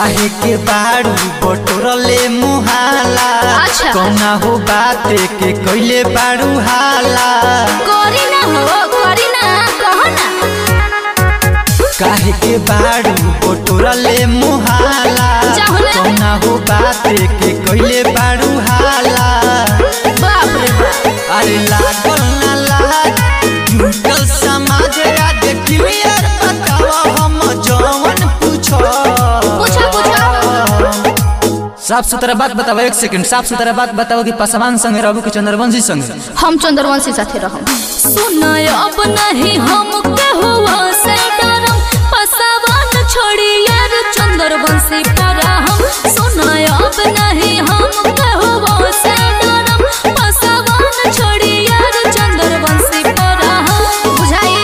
काहे के बाड़ू बटोरले मुहाला अच्छा। कौना हो बाते के कैले बाड़ू हाला करी ना हो करी ना कहो ना काहे के बाड़ू बटोरले मुहाला जाहो ना। कौना हो बाते के कैले बाड़ू हाला बाप रे बाप अरे लागल ना लाज जुटल समाज आज क्लियर बतावा हम जवन पूछो पूछो पूछो साफ सुथरा बात बताओ एक सेकंड साफ सुथरा बात बताओ कि पासवान संगे रहू कि चंद्रवंशी संगे हम चंद्रवंशी साथे रहम सुनाय अब नहीं हम कहुआ से डरम पसावन छोड़ी यार चंद्रवंशी पर हम सुनाय अब नहीं हम कहुआ से डरम पसावन छोड़ी यार चंद्रवंशी पर हम बुझाई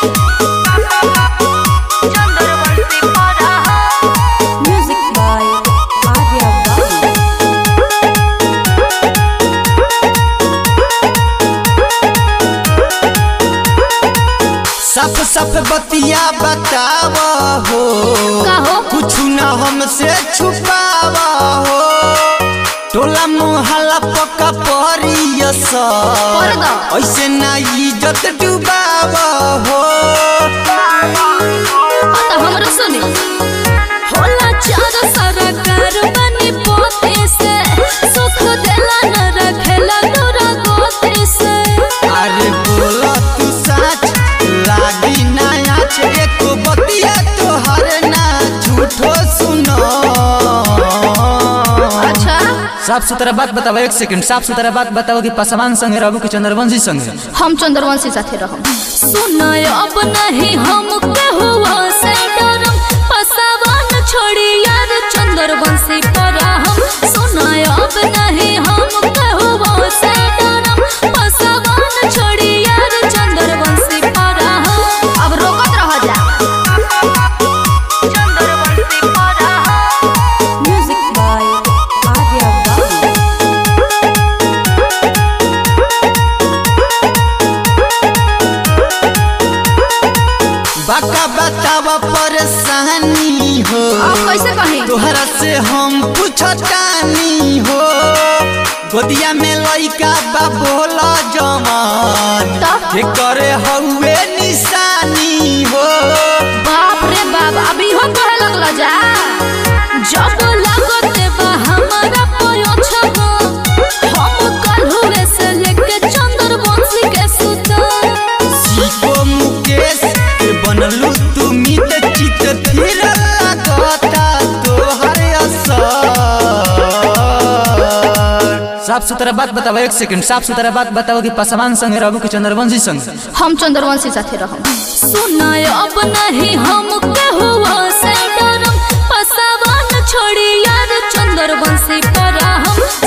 चंद्रवंशी पर हम म्यूजिक बाय आर्या बाबू साफ साफ बतिया बताव हो का हो? कुछ न हमसे छुपाव हो टोला मोहल्ला पक्का परियस कर दो। ऐसे ना इज्जत डुबाव हो आता हमरो सुनी होला चार सरकार बनी पोते से सुख देला न रखेला दूरा गोते से अरे बोला तू सच लागी ना आँच एको बतिया तोहर ना झूठो सुनो अच्छा साफ सुथरा बात बताओ एक सेकंड साफ सुथरा बात बताओ कि पासवान संगे रहू कि चंद्रवंशी संगे हम चंद्रवंशी साथे रहम सुनाय अब नहीं हम कहुआ से डरम पसावन छोड़ी यार चंद्रवंशी पर हम सुनाय अब नहीं हम कहुआ से डरम पसावन छोड़ी यार चंद्रवंशी पर हम अब रोकत रह जा चंद्रवंशी पर हम म्यूजिक बाय आर्या बाबू बाका बतावा परेशानी हो अब कैसे कहीं तोहरा से हम पूछतानी हो गोदिया में लइका बा बोला जमान तब? के करे हउए निशानी हो बाप रे बाप अभी हम कहे लगला जा जब लगते बा हमारा पयो छगो हम कल्हुए से लेके चंद्रवंशी के सुता सीको मुकेश के बनलू तू मित चित फिर लगता तोहर असर साफ सुथरा बात बताओ एक सेकंड साफ सुथरा बात बताओ कि पासवान संगे रहू कि चंद्रवंशी संगे हम चंद्रवंशी साथे रहम सुनाय अब नहीं हम कहुआ से डरम पसावन छोड़ी यार चंद्रवंशी पर हम